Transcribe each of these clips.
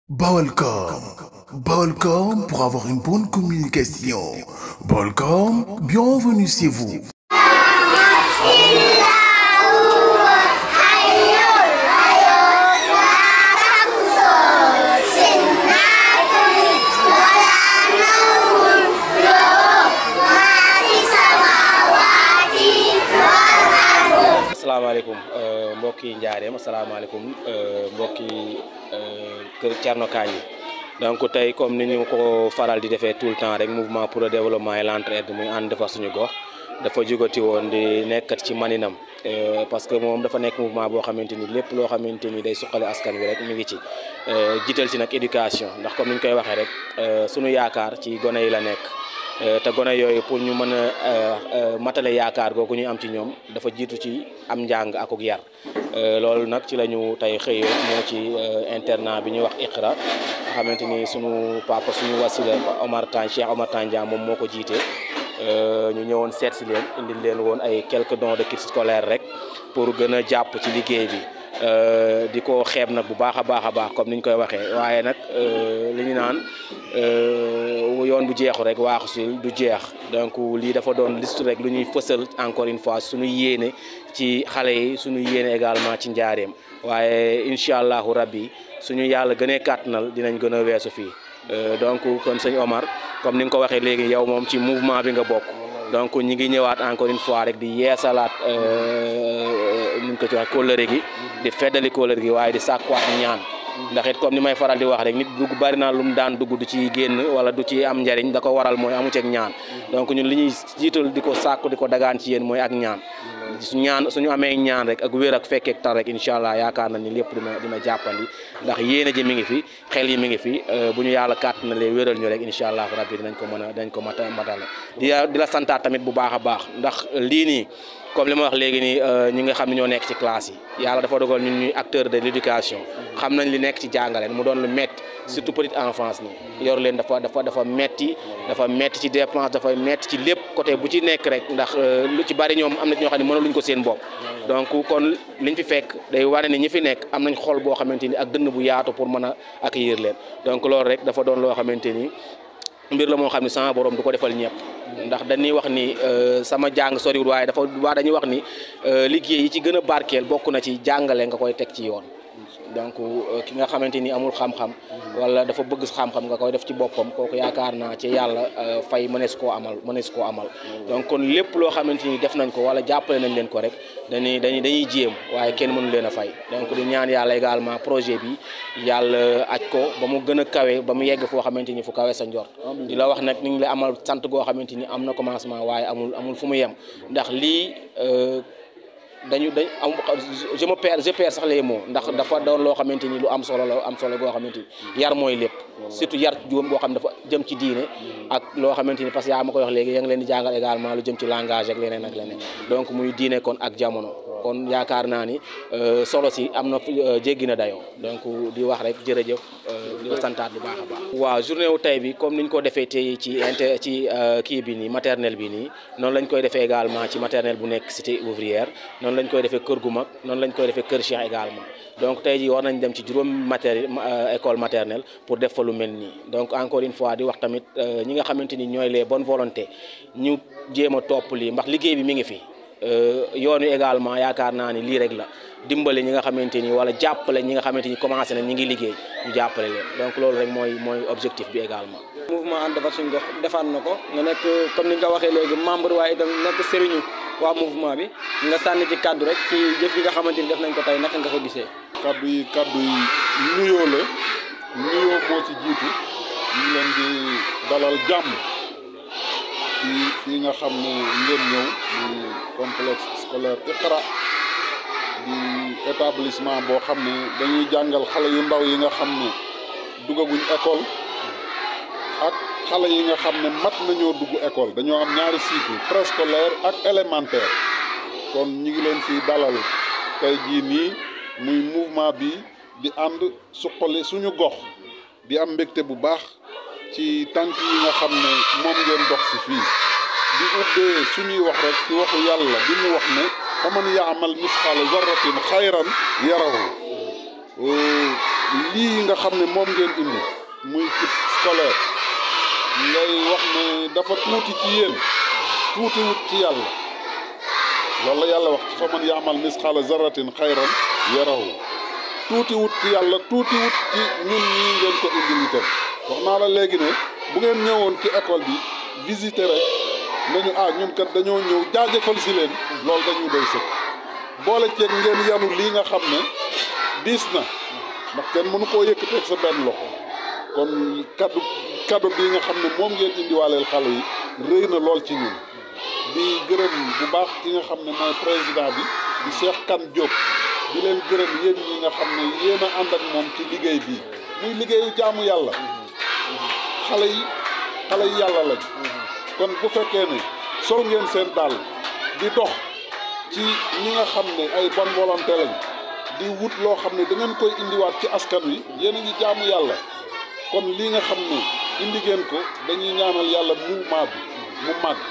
Balcom. Balcom pour avoir une bonne communication. Balcom, bienvenue chez vous. asalaamaaleykum mbokki njaareem asalaamaaleykum mbokki kër Thierno Kandji donc tey comme ni ñu ko faral di defee tout le temps rek mouvement pour le développement et l'entraide muy ànd defar suñu gox dafa jugati woon di nekkat ci maninam parce que moom dafa nekk mouvement boo xamante ni lépp loo xamante ni day suqali askan wi rek mi ngi ci jiital ci nag éducation ndax comme ni ñu koy waxee rek suñu yaakaar ci gone yi la nekk te gone yooyu pour ñu mën a matale yaakaar googu ñu am ci ñoom dafa jiitu ci am njàng akuk yar loolu nag ci la ñu tey xëyee moo ci internat bi ñuy wax Iqra nga xamante ni sunu papa suñu wasila Omar Tan Cheikh Omar Tandian moom moo ko jiite ñu ñëwoon seet si leen indil leen woon ay quelques dons de kits scolaires rek pour gën a jàpp ci liggéey bi di ko xeeb nag bu baax a baax a baax comme ni ñu koy waxee waaye nag li ñu naan yoon bu jeexu rek waaxu si du jeex donc lii dafa doon liste rek lu ñuy fësal encore une fois suñu yéene ci xale yi suñu yéene également ci njaareem waaye incha allahu rabbi suñu yàlla gënee kàttanal dinañ gën a weesu fii donc kon sëñ Omar comme ni nga ko waxee léegi yow moom ci mouvement bi nga bokk donc ñi ngi ñëwaat encore une fois rek di yeesalaat nuñ ko ci wax kóllëre gi di feddali kóllëre gi waaye di sàkkuwaat ñaan ndax it comme ni may faral di wax rek nit dugg bari naa lu mu daan dugg du ci génn wala du ci am njariñ da ko waral mooy amu ceeg ñaan donc ñun li ñuy jiital di ko sàkku di ko dagaan ci yéen mooy ak ñaan su ñaan suñu amee ñaan rek ak wér ak fekkeek tar rek incha allah yaakaar na ni lépp dina dina jàppandi ndax yéene ji mi ngi fi xel yi mi ngi fi bu ñu yàlla kàtt na lee wéral ñu rek incha allah rabbi dinañ ko mën a dinañ ko mata matale di di la santaat tamit bu baax a baax ndax lii nii comme li ma wax léegi nii ñi nga xam ne ñoo nekk ci classe yi yàlla dafa dogal ñun ñuy acteur de l'éducation xam nañ li nekk ci jàngale mu doon lu metti surtout petite enfance nii yor leen dafa dafa dafa metti dafa metti ci dépense dafa metti ci lépp côté bu ci nekk rek ndax lu ci bari ñoom am na ñoo xam ne mënaluñ ko seen bopp donc kon liñ fi fekk day wane ni ñi fi nekk am nañ xol boo xamante ni ak dënn bu yaatu pour mën a accueillir leen donc loolu rek dafa doon loo xamante ni mbir la moo xam ne sama borom du ko defal ñëpp ndax dañuy wax ni sama jàng soriwul waaye dafa waa dañuy wax ni liggéey yi ci gën a barkeel bokk na ci jàngale nga koy teg ci yoon donc ki nga xamante ni amul xam-xam wala dafa bëgg xam-xam nga koy def ci boppam kooku yaakaar naa ci yàlla fay mënees koo amal mënees koo amal donc kon lépp loo xamante ni def nañ ko wala jàppale nañ leen ko rek dañuy dañuy dañuy jéem waaye kenn mënu leen a fay donc di ñaan yàlla également projet bi yàlla aj ko ba mu gën a kawe ba mu yegg foo xamante ni fu kawe sa njort di la wax nag ni ngi la amal sant goo xamante ni am na commencement waaye amul amul fu mu yem ndax lii dañu dañ am je me perds je perds sax les mots ndax dafa doon loo xamante ni lu am solo la am solo goo xamante ni yar mooy lépp surtout yar juum boo xam dafa jëm ci diine ak loo xamante ni parce que yaa ma koy wax léegi yaa ngi leen di jàngal également lu jëm ci langage ak leneen ak leneen donc muy diine kon ak jamono kon yaakaar naa ni solo si am na jéggi na dayoo donc di wax rek jërëjëf di la santaat bu baax a baax. waaw journée wu tey bi comme ni ñu ko defee tey ci inter ci kii bi nii maternelle bi nii noonu lañ koy defee également ci maternelle bu nekk cité ouvrière noonu lañ koy defee kër gu mag noonu lañ koy defee kër Cheikh également donc tey jii war nañ dem ci juróom matéri école maternelle pour def fa lu mel nii donc encore une fois di wax tamit ñi nga xamante ni ñooy les bonnes volontés ñu jéem a topp lii ndax liggéey bi mi ngi fi. yoon wi également yaakaar naa ni lii rek la dimbale ñi nga xamante ni wala jàppale ñi nga xamante ni commencé na ñi ngi liggéey ñu jàppale leen donc loolu rek mooy mooy objectif bi également. mouvement ànd defar suñu gox defaat na ko nga nekk comme ni nga ko waxee léegi membre waaye itam nekk sëriñu waa mouvement bi nga sànni ci kaddu rek ci jëf yi nga xamante ni def nañ ko tey naka nga ko gisee. kaddu yi kaddu yi nuyoo la nuyoo moo ci jiitu ñu ngi leen di dalal jàmm. fii fii nga xam ne ngeen ñëw di complexe scolaire Iqra di établissement boo xam ne dañuy jàngal xale yu ndaw yi nga xam ne duggaguñ école ak xale yi nga xam ne mat nañoo dugg école dañoo am ñaari cycle préscolaire ak élémentaire kon ñi ngi leen fii dalal tey jii nii muy mouvement bi di ànd suqali suñu gox di am mbégte bu baax ci tànk yi nga xam ne moom ngeen dox si fii di ubbee suñuy wax rek ci waxu yàlla bi mu wax ne fa man yaamal misqaala zarratin xayran yarahu lii nga xam ne moom ngeen indi muy kit scolaire ngay wax ne dafa tuuti ci yéen tuuti wut ci yàlla loolu la yàlla wax ci fa man yaamal misqaala zarratin xayran yarahu tuuti wut ci yàlla tuuti wut ci ñun ñii ngeen ko indil itam wax naa la léegi ne bu ngeen ñëwoon ci école bi visiter rek nañu ah ñun kat dañoo ñëw jaajëfal si leen loolu dañuy doy sëkk boole ceeg ngeen yanu lii nga xam ne diis na ndax kenn mënu koo yëkkateeg sa benn loxo kon kaddu kaddu bii nga xam ne moom ngeen indiwaaleel xale yi rëy na lool ci ñun di gërëm bu baax ki nga xam ne mooy président bi di Cheikh Kane Diop di leen gërëm yéen ñi nga xam ne yéen a ànd ak moom ci liggéey bii muy liggéeyu jaamu yàlla xale yi xale yi yàlla lañ kon bu fekkee ne sol ngeen seen dàll di dox ci ñi nga xam ne ay bonne volonté lañ di wut loo xam ne da ngeen koy indiwaat ci askan wi yéen a ngi jaamu yàlla kon lii nga xam ne indi ngeen ko dañuy ñaanal yàlla mouvement bi mu màgg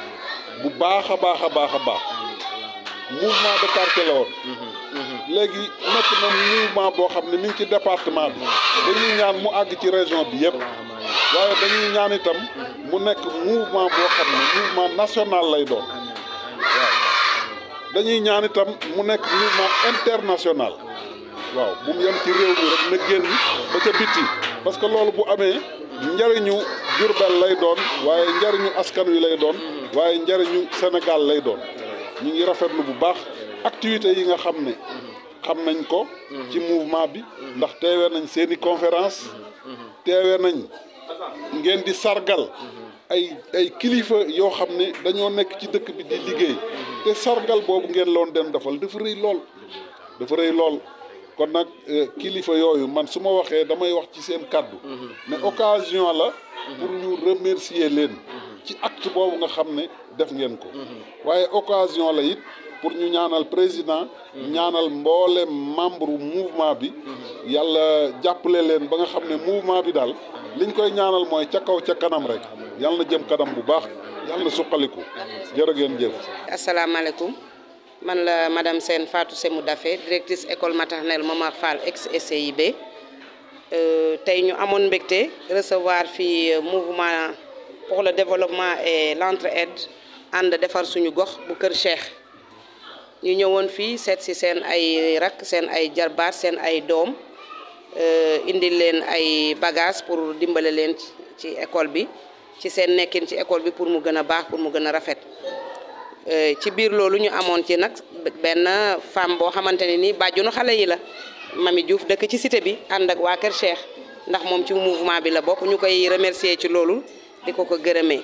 bu baax a baax a baax a baax mouvement de quartier la woon léegi nekk na mouvement boo xam ne mi ngi ci département bi dañuy ñaan mu àgg ci région bi yëpp waaye dañuy ñaan itam mu nekk mouvement boo xam ne mouvement national lay doon waaw dañuy ñaan itam mu nekk mouvement international waaw bu mu yem ci réew mi rek na génn ba ca bitti parce que loolu bu amee njariñu Jurbel lay doon waaye njariñu askan wi lay doon waaye njariñu Sénégal lay doon ñu ngi rafetlu bu baax activités yi nga xam ne xam nañ ko ci mouvement bi ndax teewee nañ seeni conférence teewee nañ ngeen di sargal ay ay kilifa yoo xam ne dañoo nekk ci dëkk bi di liggéey te sargal boobu ngeen loon dem defal dafa rëy lool dafa rëy lool kon nag kilifa yooyu man su ma waxee damay wax ci seen kàddu mais occasion la pour ñu remercier leen ci acte boobu nga xam ne def ngeen ko waaye occasion la it pour ñu ñaanal président ñaanal mboole membre mouvement bi yàlla jàppale leen ba nga xam ne mouvement bi daal liñ koy ñaanal mooy ca kaw ca kanam rek yàlla na jëm kanam bu baax yàlla na suqaliku jërë ngeen jëf. asalaamaaleykum man la madame Sène Fatou Semou Daffé directrice école maternelle Momar Fall ex SCIB tey ñu amoon mbégte recevoir fii mouvement pour le développement et l'entraide ànd defar suñu gox bu Kër Cheikh ñu ñëwoon fii seet si seen ay rak seen ay jarbaat seen ay doom indil leen ay bagages pour dimbale leen ci école bi ci seen nekkin ci école bi pour mu gën a baax pour mu gën a rafet ci biir loolu ñu amoon ci nag benn femme boo xamante ne nii bàjjunu xale yi la Mami Diouf dëkk ci cité bi ànd ak waa Kër Cheikh ndax moom ci mouvement bi la bokk ñu koy remercier ci loolu di ko ko gërëmee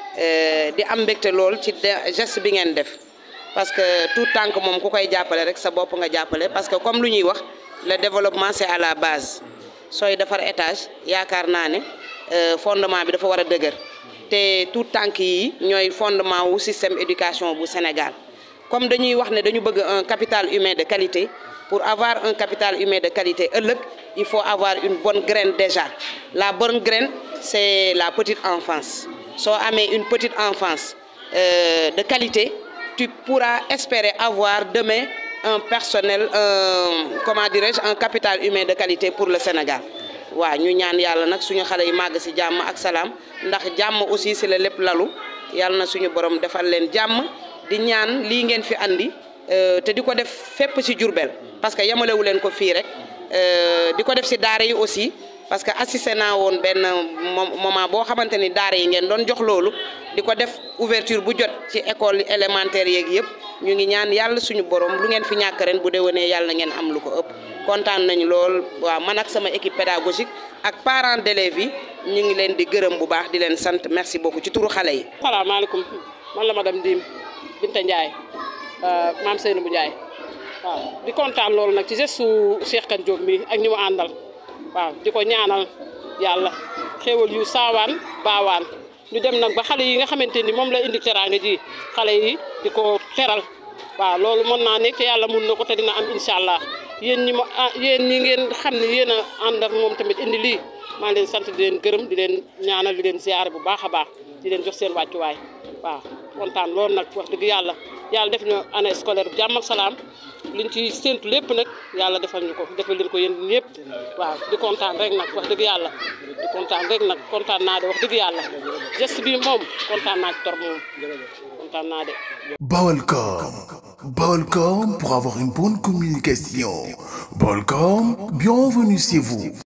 di am mbégte lool ci geste bi ngeen def parce que tout tànk moom ku koy jàppale rek sa bopp nga jàppale parce que comme lu ñuy wax le développement c'est à la base sooy defar étage yaakaar naa ne fondement bi dafa war a dëgër te tout tànk yi ñooy fondement wu système éducation bu Sénégal comme dañuy wax ne dañu bëgg un capital humain de qualité pour avoir un capital humain de qualité ëllëg il faut avoir une bonne graine déjà la bonne graine c'est la petite enfance soo amee une petite enfance euh, de qualité tu pourras espérer avoir demain un personnel un comment dirais-je un capital humain de qualité pour le Sénégal waaw ñu ñaan yàlla nag suñu xale yi màgg ci jàmm ak salaam ndax jàmm aussi ci la lépp lalu yàlla na suñu borom defal leen jàmm di ñaan lii ngeen fi andi te di ko def fépp ci Diourbel parce que yemalewu leen ko fii rek di ko def ci daara yi aussi parce que assisté naa woon benn moment boo xamante ni daara yi ngeen doon jox loolu di ko def ouverture bu jot ci école élémentaire yeeg yëpp ñu ngi ñaan yàlla suñu borom lu ngeen fi ñàkk ren bu déwénee yàlla ngeen am lu ko ëpp kontaan nañu lool waaw man ak sama équipe pédagogique ak parents d'élèves yi ñu ngi leen di gërëm bu baax di leen sant merci beaucoup ci turu xale yi. salaamaaleykum man la madame Dim Binta Ndiaye maam Seynabou Ndiaye waaw di kontaan loolu nag ci geste su Cheikh Kane Diop mi ak ñi mu àndal waaw di ko ñaanal yàlla xéewal yu saawaan baawaan ñu dem nag ba xale yi nga xamante ni moom la indi teraanga ji xale yi di ko teral waaw loolu mën naa nekk te yàlla mun na ko te dina am incha allah yéen ñi ma ah yéen ñi ngeen xam ne yéen a ànd ak moom tamit indi lii maa ngi leen sant di leen gërëm di leen ñaanal di leen ziyaare bu baax a baax di leen jox seen wàccuwaay waaw kontaan loolu nag wax dëgg yàlla yàlla def ñu année scolaire bi jàmm ak salaam liñ ci séntu lépp nag yàlla defal ñu ko defal leen ko yéen ñëpp waaw di kontaan rek nag wax dëgg yàlla di kontaan rek nag kontaan naa de wax dëgg yàlla geste bi moom kontaan naa ci torop moom kontaan naa de. Balcom. Balcom pour avoir une bonne communication. Balcom, bienvenue chez vous.